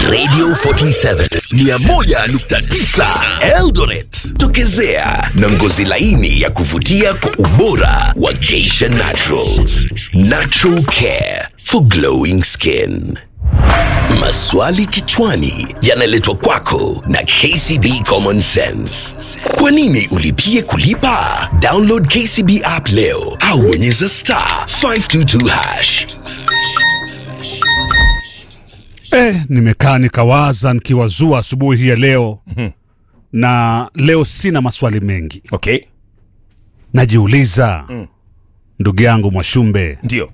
Radio 47 101.9 Eldoret. Tokezea na ngozi laini ya kuvutia kwa ubora wa Geisha Naturals. Natural care for glowing skin. Maswali kichwani yanaletwa kwako na KCB Common Sense. Kwa nini ulipie kulipa? Download KCB app leo au bonyeza star 522 hash. Eh, nimekaa nikawaza nikiwazua asubuhi hii ya leo na leo sina maswali mengi, Okay, najiuliza ndugu yangu Mwashumbe, ndio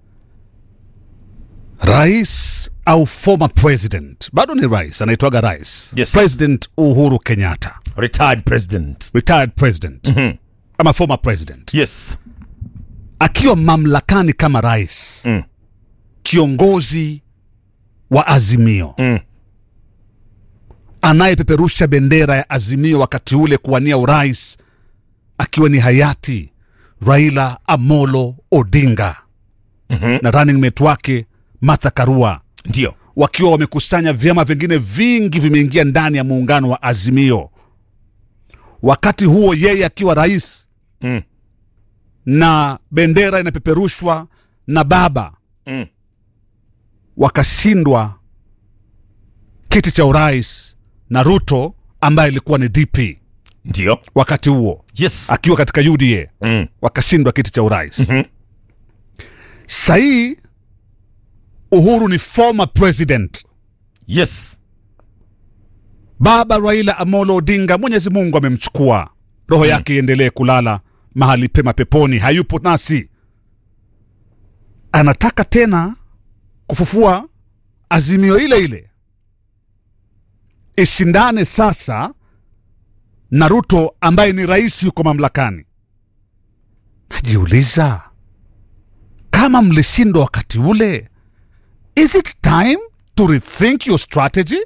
rais au former president, bado ni rais, anaitwaga rais Yes. President Uhuru Kenyatta, retired president. retired president ama former president, Yes, akiwa mamlakani kama rais Mm. kiongozi wa Azimio Mm. anayepeperusha bendera ya Azimio wakati ule kuwania urais akiwa ni hayati Raila Amolo Odinga na running mate wake Martha Karua ndio wakiwa wamekusanya vyama vingine vingi vimeingia ndani ya muungano wa Azimio. Wakati huo yeye akiwa rais Mm. na bendera inapeperushwa na baba Mm. wakashindwa kiti cha urais na Ruto ambaye ilikuwa ni DP ndio wakati huo yes. akiwa katika UDA Mm. wakashindwa kiti cha urais. Mhm. Sahii Uhuru ni former president Yes. Baba Raila Amolo Odinga, Mwenyezi Mungu amemchukua, roho yake iendelee kulala mahali pema peponi, hayupo nasi. Anataka tena kufufua azimio ile ile, ishindane sasa na Ruto ambaye ni rais yuko mamlakani. Najiuliza, kama mlishindwa wakati ule, is it time to rethink your strategy?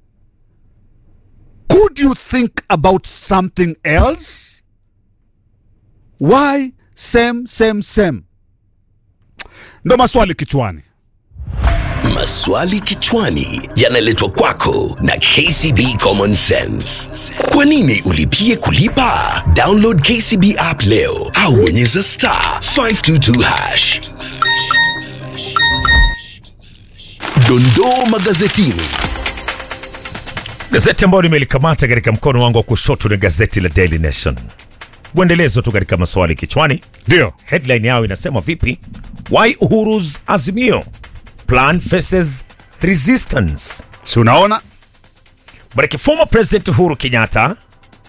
Could you think about something else? Why same same same? Ndo maswali kichwani. Maswali kichwani yanaletwa kwako na KCB Common Sense. Kwa nini ulipie kulipa? Download KCB app leo au bonyeza star 522 hash. Dondoo magazetini. Gazeti ambayo nimelikamata katika mkono wangu wa kushoto ni gazeti la Daily Nation. Mwendelezo tu katika maswali kichwani. Ndio. Headline yao inasema vipi? Why Uhuru's Azimio plan faces resistance. Si unaona? But former President Uhuru Kenyatta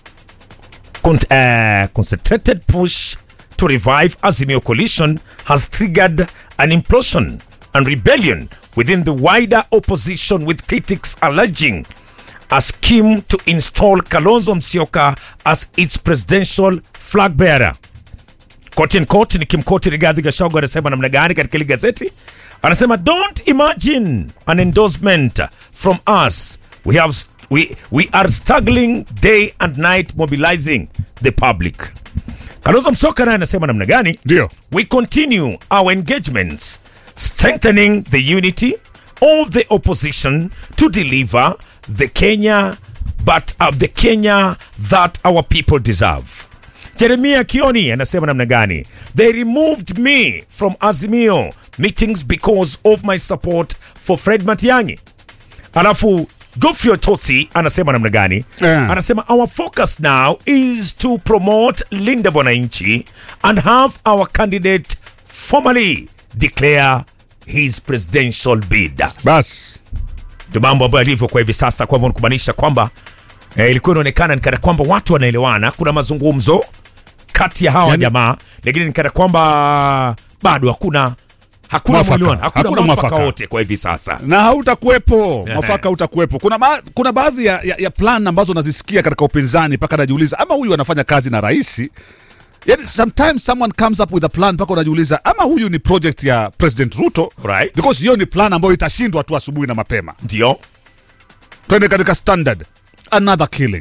con- uh, concentrated push to revive Azimio coalition has triggered an implosion and rebellion within the wider opposition with critics alleging a scheme to install Kalonzo Musyoka as its presidential flag bearer. Court in court nikimkoti Rigathi Gachagua anasema namna gani katika hili gazeti? Anasema don't imagine an endorsement from us. We have we, we are struggling day and night mobilizing the public. Kalonzo Musyoka naye anasema namna gani? Ndio. We continue our engagements, strengthening the unity of the opposition to deliver the Kenya, but uh, the Kenya that our people deserve. Jeremia Kioni anasema namna gani? They removed me from Azimio meetings because of my support for Fred Matiang'i. Alafu Gofio Tosi anasema namna gani? Yeah. Anasema our focus now is to promote Linda Bwananchi and have our candidate formally declare his presidential bid. Bas. Ndio mambo ambayo yalivyo kwa hivi sasa. Kwa hivyo ni kumaanisha kwamba eh, ilikuwa inaonekana ni kana kwamba watu wanaelewana, kuna mazungumzo kati ya hawa Yani- jamaa, lakini ni kana kwamba bado hakuna hakuna Mwafaka. mwelewano, hakuna, Hakuna mwafaka mwafaka. wote kwa hivi sasa. Na hautakuwepo Ehe. mwafaka, hautakuwepo. Kuna, ma, kuna baadhi ya, ya, ya plan ambazo nazisikia katika upinzani mpaka najiuliza ama huyu anafanya kazi na rais. Yani, sometimes someone comes up with a plan mpaka unajiuliza ama huyu ni project ya President Ruto Right. because hiyo ni plan ambayo itashindwa tu asubuhi na mapema. Ndio Twende katika standard, another killing